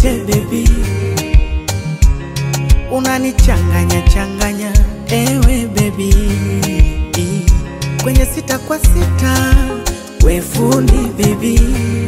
nipe baby, unanichanganya changanya ewe baby, kwenye sita kwa sita we fundi baby,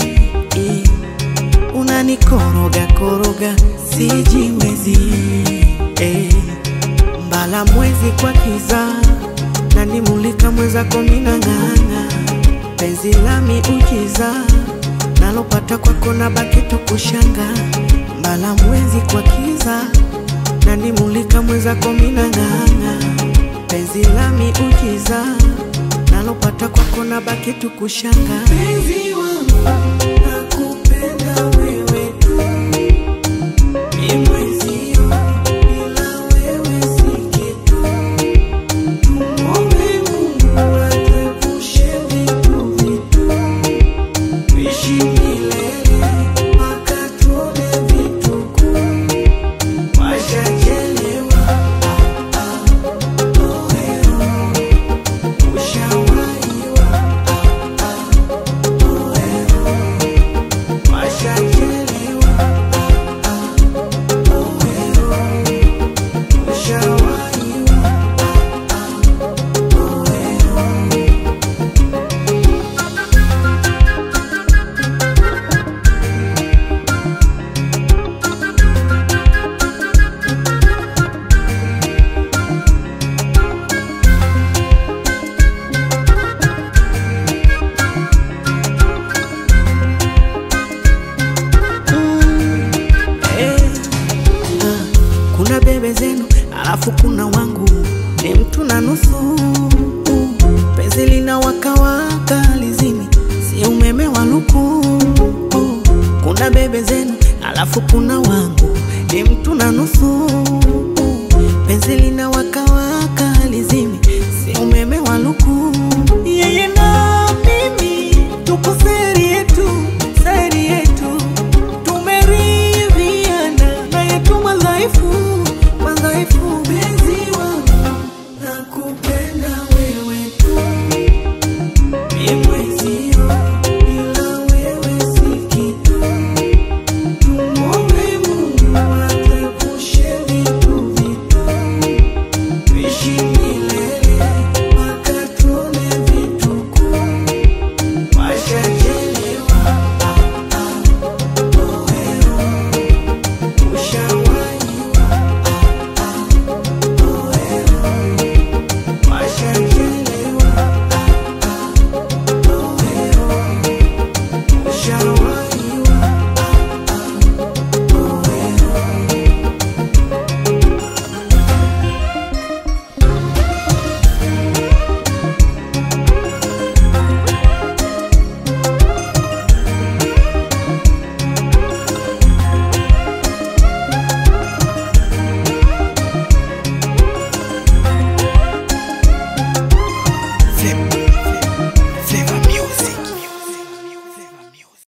unanikoroga koroga sijiwezi eh. Mbala mwezi kwa kiza nanimulika mwezako minang'ang'a penzi lami ujiza nalopata kwako na baki tukushanga mbala mwezi kwa kiza nanimulika mwezako minang'ang'a penzi lami ujiza nalopata kwako na baki tukushanga penzi wangu nakupenda wewe tu ni mwezio bila wewe si kitu Tumwombe Mungu atuepushe vitu vitu tuishi milele mpaka tuone vituko washachelewa ah, ah, oeo ushawaiwa ah, ah, oeo washachelewa ah, ah, oeo ushawaiwa ah, ah, oeo Eh, ah, kuna bebe zenu alafu kuna wangu ni mtu na nusu penzi lina wakawaka lizimi si umeme wa luku kuna bebe zenu alafu kuna wangu ni mtu na nusu penzi lina wakawa